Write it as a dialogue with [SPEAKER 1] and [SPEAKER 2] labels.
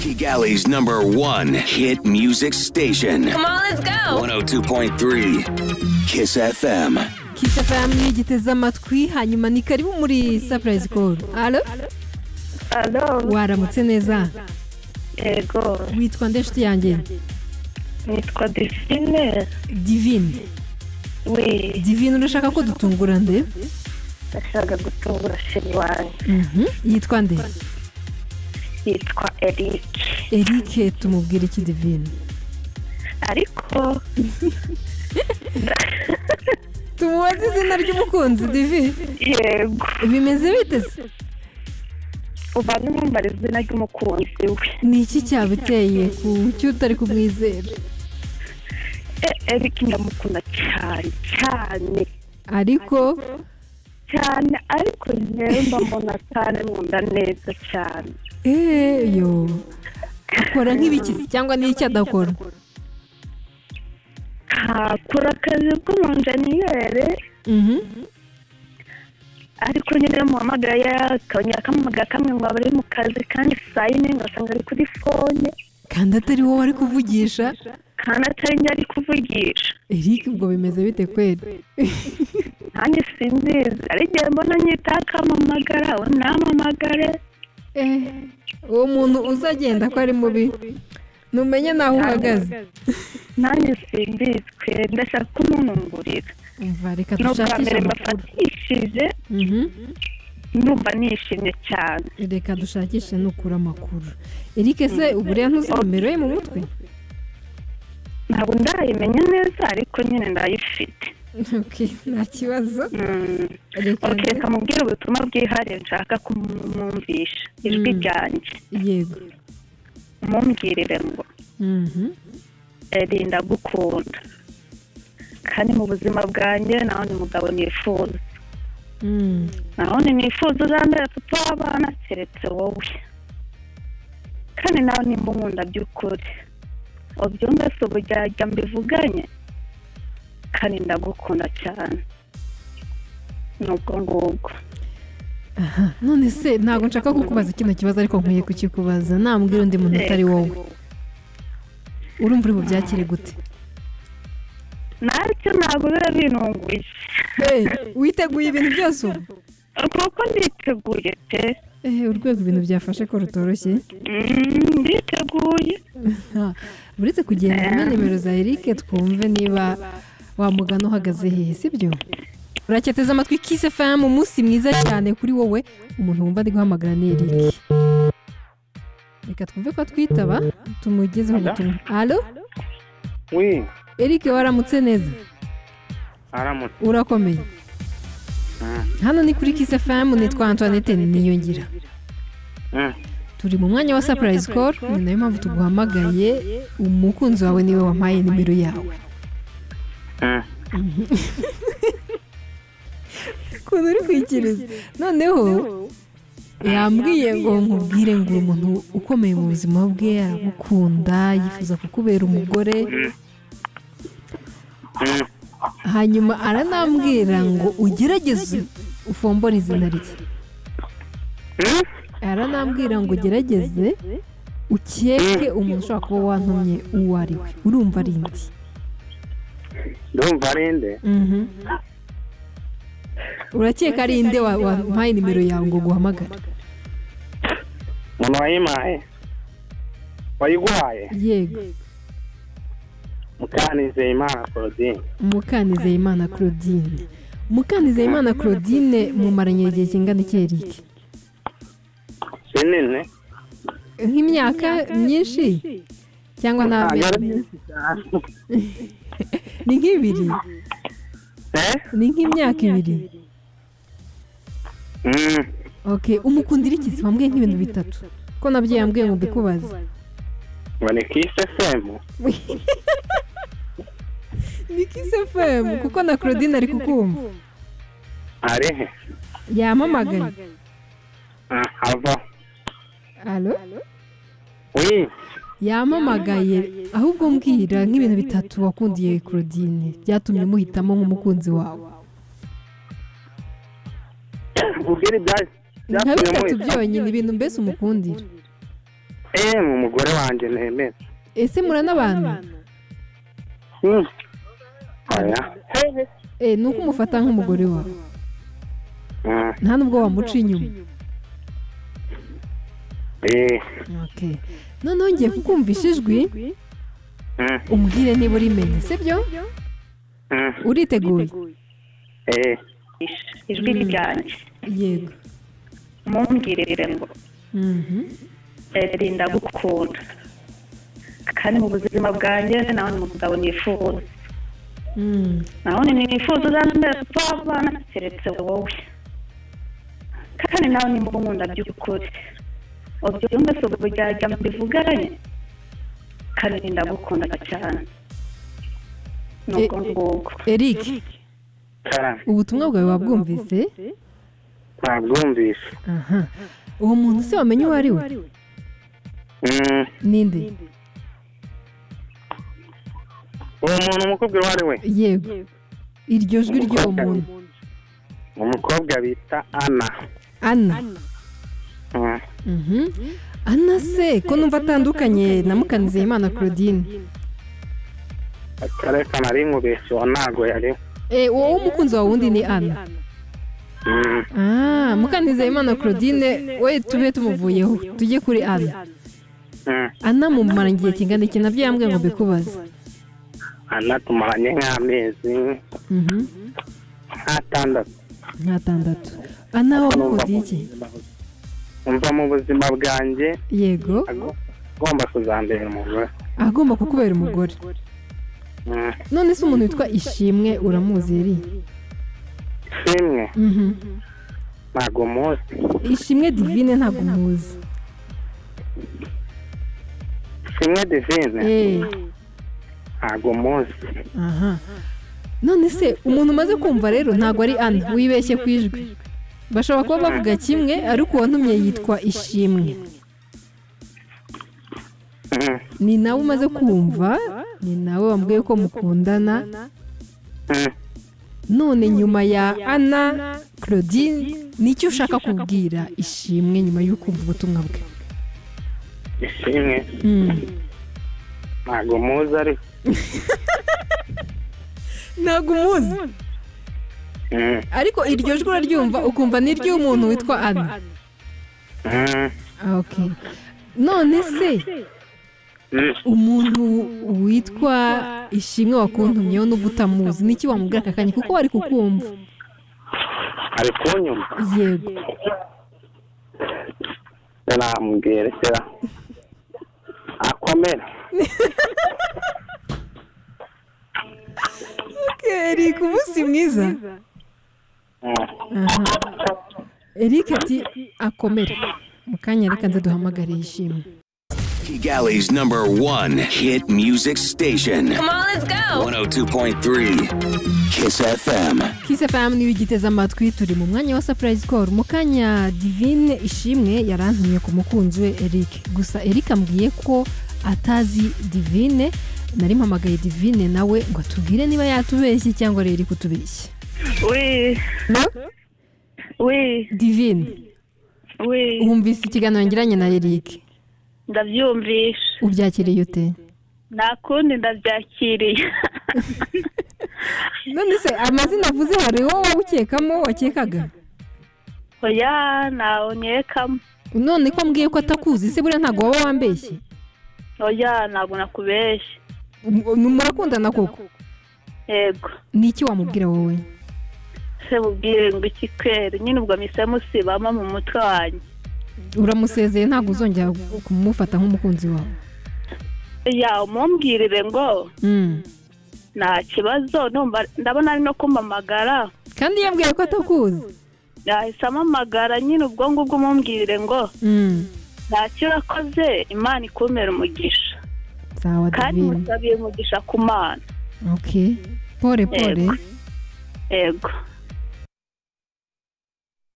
[SPEAKER 1] Kigali's number one hit music station.
[SPEAKER 2] Come on, let's go.
[SPEAKER 1] 102.3 Kiss FM.
[SPEAKER 3] Kiss FM mwigiteze amatwi hanyuma ni karibu muri surprise call alo
[SPEAKER 4] Alo,
[SPEAKER 3] waramutse neza
[SPEAKER 4] yego,
[SPEAKER 3] witwa nde nshuti yanjye
[SPEAKER 4] nitwa Delphine.
[SPEAKER 3] divine
[SPEAKER 4] We
[SPEAKER 3] divine urashaka ko dutungura nde
[SPEAKER 4] ndashaka gutungura sheri wanjye
[SPEAKER 3] Mhm. yitwa nde
[SPEAKER 4] yitwa Eric.
[SPEAKER 3] erike tumubwire iki divine
[SPEAKER 4] Ariko
[SPEAKER 3] tumubaze izina ry'umukunzi divine
[SPEAKER 4] yego,
[SPEAKER 3] bimeze biteze
[SPEAKER 4] uba n'umwambara izina ry'umukunzi we.
[SPEAKER 3] ni iki cyabiteye ku cyo utari kumwizera
[SPEAKER 4] E- Eric ndamukunda cyane cyane
[SPEAKER 3] ariko
[SPEAKER 4] cyane ariko njyewe mba mbona cyane nkunda neza cyane.
[SPEAKER 3] eee yo akora nk'ibikisi cyangwa n'icyo adakora
[SPEAKER 4] Akora akazi k'umunjeniyeri
[SPEAKER 3] Mhm.
[SPEAKER 4] ariko nyine muhamagara akongera akamuhamagara kamwe ngo abari mu kazi kandi saa yine ngasanga ari kuri fone
[SPEAKER 3] kandi atari wowe ari kuvugisha
[SPEAKER 4] kandi atari njye ari kuvugisha
[SPEAKER 3] eric ubwo bimeze bite kweri
[SPEAKER 4] nanjye sinzizi ari igihe mbona nyitaka amamagara uwo ntampamagare
[SPEAKER 3] Eh, uwo muntu uzagenda ko ari mubi numenye naho uhagaze
[SPEAKER 4] nanjye simbizi twe ndashaka kumungurira
[SPEAKER 3] umva reka
[SPEAKER 4] ni ubwa
[SPEAKER 3] dushakishe
[SPEAKER 4] mbere
[SPEAKER 3] amakuru
[SPEAKER 4] mbafatishije
[SPEAKER 3] Mhm.
[SPEAKER 4] numva nishimye cyane
[SPEAKER 3] reka dushakishe nukura amakuru eric se ubu rero ntuzi nimero ye mu mutwe
[SPEAKER 4] ntabwo ndayimenya neza ariko nyine ndayifite
[SPEAKER 3] Okay, nta kibazo
[SPEAKER 4] Mm.
[SPEAKER 3] reka
[SPEAKER 4] ok reka mubwire ubutumwa bwihariye nshaka kumwumvisha ijwi
[SPEAKER 3] Mm.
[SPEAKER 4] ryanjye
[SPEAKER 3] yego
[SPEAKER 4] mumwirire ngo
[SPEAKER 3] Mhm.
[SPEAKER 4] eri ndagukunda kandi mu buzima bwanjye nawe ni umugabo nifuza
[SPEAKER 3] Mm.
[SPEAKER 4] nawe ni nifuza uzambere papa w'abana keretse wowe kandi nawe nimba unkunda by'ukuri ubyumve si ubujyajya mbivuganye kandi ndagukunda cyane ni ubwo ngubwo
[SPEAKER 3] Aha, none se ntabwo nshaka kukubaza kino kibazo ariko nkwiye kukikubaza nambwira undi muntu utari wowe urumva uri bubyakire gute
[SPEAKER 4] ntacyo ntabwo biba binunguye
[SPEAKER 3] witeguye ibintu byose ubu
[SPEAKER 4] kuko niteguye pe
[SPEAKER 3] Eh, urwego ibintu byafashe ko rutoroshye
[SPEAKER 4] Mm, nditeguye
[SPEAKER 3] Ha, uretse kugenda umwe nimero za Eric twumve niba wamugana uhagaze hehe sibyo uracyateze amatwi Kiss FM umunsi mwiza cyane kuri wowe umuntu wumva ari guhamagara ni Eric reka twumve ko twitaba tumugezeho ubutumwa alo
[SPEAKER 5] we
[SPEAKER 3] Eric waramutse neza
[SPEAKER 5] aramutse
[SPEAKER 3] urakomeye hano ni kuri Kiss FM nitwa Antoinette niyongira
[SPEAKER 5] Mm.
[SPEAKER 3] turi mu mwanya wa surprise call ni nayo mpamvu tuguhamagaye umukunzi wawe niwe wampaye nimero yawe
[SPEAKER 5] Mm.
[SPEAKER 3] ukuntu uri kwikiriza noneho yambwiye ngo nkubwire ngo uri umuntu ukomeye mu buzima bwe aragukunda yifuza kukubera umugore
[SPEAKER 5] Mm.
[SPEAKER 3] hanyuma aranambwira ngo ugerageze ufombore izina rye
[SPEAKER 5] Mm.
[SPEAKER 3] aranambwira ngo ugerageze ukeke umuntu ushobora kuba wantumye uwo ari we urumva ari indi
[SPEAKER 5] ndumva ari nde
[SPEAKER 3] Mhm. urakeka ari inde wa- wampaye nimero yawe ngo guhamagara
[SPEAKER 5] umuntu wayimaye wayiguhaye
[SPEAKER 3] yego
[SPEAKER 5] mukanizeye imana claudine
[SPEAKER 3] mukanizeyimana claudine mukanizeyimana claudine mumaranye igihe kingana iki eric
[SPEAKER 5] kinini
[SPEAKER 3] nk'imyaka myinshi cyangwa
[SPEAKER 5] Ntabwo ari
[SPEAKER 3] n'amezi
[SPEAKER 5] myinshi cyane.
[SPEAKER 3] ni nk'ibiri
[SPEAKER 5] Eh?
[SPEAKER 3] ni nk'imyaka ibiri
[SPEAKER 5] Mm.
[SPEAKER 3] ok umukundira ikizi wambwiye nk'ibintu bitatu ko nabyo yambwiye ngo mbikubaze
[SPEAKER 5] ngo ni kisi efemu
[SPEAKER 3] ni kisi fm kuko na claudine ari kukumva
[SPEAKER 5] ari he
[SPEAKER 3] yamamagaye
[SPEAKER 5] Ah, ava
[SPEAKER 3] alo
[SPEAKER 5] we
[SPEAKER 3] yamamagaye ahubwo mbwira nk'ibintu bitatu wakundiye claudine byatumye muhitamo nk'umukunzi wawe
[SPEAKER 5] ubwire ibya
[SPEAKER 3] nka
[SPEAKER 5] byatumye
[SPEAKER 3] bitatu
[SPEAKER 5] muhita
[SPEAKER 3] byonyine ibintu mbese umukundira
[SPEAKER 5] emu umugore wanjye nemera
[SPEAKER 3] ese muranabana
[SPEAKER 5] Hmm. oya
[SPEAKER 3] Eh, ni uko umufata nk'umugore wawe
[SPEAKER 5] Hmm.
[SPEAKER 3] nta nubwo wamuca inyuma
[SPEAKER 5] Eh.
[SPEAKER 3] Okay. noneho ngiye kukumvisha ijwi
[SPEAKER 5] Hmm.
[SPEAKER 3] umbwire niba urimenye sibyo
[SPEAKER 5] Hmm.
[SPEAKER 3] uriteguye
[SPEAKER 5] Eh.
[SPEAKER 4] ijwi ryanjye
[SPEAKER 3] yego
[SPEAKER 4] mumbwirire ngo
[SPEAKER 3] Mhm.
[SPEAKER 4] eri ndagukunda kandi mu buzima bwanjye nawe ni umugabo nifuza
[SPEAKER 3] Mm.
[SPEAKER 4] naho nifuza uzambera papa w'abana keretse wowe kandi nawe nimba unkunda by'ukuri ubyumve si ubujyajya mbivuganye kandi ndagukunda cyane nubwo ngubwo
[SPEAKER 3] eric
[SPEAKER 5] Ah,
[SPEAKER 3] ubutumwa bwawe wabwumvise
[SPEAKER 5] ntabwumvise
[SPEAKER 3] aha uwo muntu se wamenye uwo ari we
[SPEAKER 5] Hmm.
[SPEAKER 3] ninde
[SPEAKER 5] uwo muntu umukobwa uwo ari we
[SPEAKER 3] yego iryo jwi ry'uwo muntu
[SPEAKER 5] umukobwa bita ana
[SPEAKER 3] ana
[SPEAKER 5] Hmm.
[SPEAKER 3] Mhm. ana se ko numva atandukanye na mukanizeyimana claudine
[SPEAKER 5] ariko nari nkubeshye uwo ntabwo yari
[SPEAKER 3] Eh, wowe umukunzi wawe wundi ni ana
[SPEAKER 5] Hmm.
[SPEAKER 3] ah mukanizeyimana claudine we tube tumuvuyeho tujye kuri ana
[SPEAKER 5] Hmm.
[SPEAKER 3] ana mumara igihe kingana iki nabyo yambwiye ngo mbikubaze
[SPEAKER 5] ana tumaranye nk'amezi
[SPEAKER 3] Mhm.
[SPEAKER 5] nk'atandatu
[SPEAKER 3] nk'atandatu ana wamukundira iki
[SPEAKER 5] umva mu buzima bwanjye
[SPEAKER 3] yego
[SPEAKER 5] ago- agomba kuzambera umugore
[SPEAKER 3] agomba kukubera umugore
[SPEAKER 5] Hmm.
[SPEAKER 3] none se umuntu witwa ishimwe uramuzi yari
[SPEAKER 5] simwe
[SPEAKER 3] Mhm.
[SPEAKER 5] ntabwo muzi
[SPEAKER 3] ishimwe divine ntabwo muzi
[SPEAKER 5] simwe divine
[SPEAKER 3] Eh.
[SPEAKER 5] ntabwo muzi
[SPEAKER 3] aha none se umuntu umaze kumva rero ntabwo ari ana wibeshye ku ijwi bashobora kuba bavuga kimwe ariko uwantumye yitwa ishimwe
[SPEAKER 5] Hmm.
[SPEAKER 3] ni nawe umaze kumva ni nawe wambwiye ko mukundana
[SPEAKER 5] Hmm.
[SPEAKER 3] none nyuma ya ana claudine nicyo ushaka kubwira ishimwe nyuma y'uko umva ubutumwa bwe
[SPEAKER 5] ishimwe
[SPEAKER 3] Mm.
[SPEAKER 5] ntabwo muzi ariko
[SPEAKER 3] ntabwo umuzi
[SPEAKER 5] Hmm.
[SPEAKER 3] ariko iryo jwi uraryumva ukumva ni iry'umuntu witwa ana
[SPEAKER 5] Hmm.
[SPEAKER 3] ok none se
[SPEAKER 5] Hmm.
[SPEAKER 3] umuntu witwa ishimwe wakuntumyeho n'ubwo utamuzi ni iki wamubwira aka kanya kuko bari kukumva
[SPEAKER 5] ari kunyuma
[SPEAKER 3] yego
[SPEAKER 5] namwerekera akomera
[SPEAKER 3] eric umunsi mwiza
[SPEAKER 5] Hmm.
[SPEAKER 3] aha eric ati akomere mu kanya reka nze duhamagare yishimwe
[SPEAKER 1] Kigali's number one hit music station. Come on, let's go. 102.3 Kiss FM.
[SPEAKER 3] Kiss FM niyo igiteze amatwi turi mu mwanya wa surprise call mu kanya divine ishimwe yarantumye ku mukunzi we Eric gusa Eric ambwiye ko atazi divine nari mpamagaye divine nawe ngo atubwire niba yatubeshye cyangwa ari Eric utubeshye
[SPEAKER 4] we we
[SPEAKER 3] divine
[SPEAKER 4] we
[SPEAKER 3] wumvise ikiganiro ngiranye na Eric
[SPEAKER 4] ndabyumvisha
[SPEAKER 3] ubyakiriye ute
[SPEAKER 4] nta kundi ndabyakiriye
[SPEAKER 3] none se amazina avuze hariho wowe ukekamo wakekaga
[SPEAKER 4] oya ntawe nkekamo
[SPEAKER 3] none ko ambwiye ko atakuzi se buriya ntabwo waba wambeshye
[SPEAKER 4] oya ntabwo nakubeshye
[SPEAKER 3] Um- murakundana koko
[SPEAKER 4] yego
[SPEAKER 3] ni iki wamubwira wowe
[SPEAKER 4] se mubwire ngo iki kweri nyine ubwo mise musibama mu mutwe wanjye
[SPEAKER 3] uramusezeye ntabwo uzongera kumufata nk'umukunzi wawe
[SPEAKER 4] ya umumbwirire ngo
[SPEAKER 3] Mm.
[SPEAKER 4] nta kibazo numva ndabona ari no kumpamagara
[SPEAKER 3] kandi yambwiye ko atakuzi
[SPEAKER 4] yahise amamagara nyine ubwo ngubwo umumbwirire ngo
[SPEAKER 3] Mm.
[SPEAKER 4] ntacyo urakoze imana ikumera umugisha
[SPEAKER 3] sawa
[SPEAKER 4] kandi
[SPEAKER 3] divine
[SPEAKER 4] musabiye umugisha ku mana
[SPEAKER 3] ok pore pore
[SPEAKER 4] Yego. yego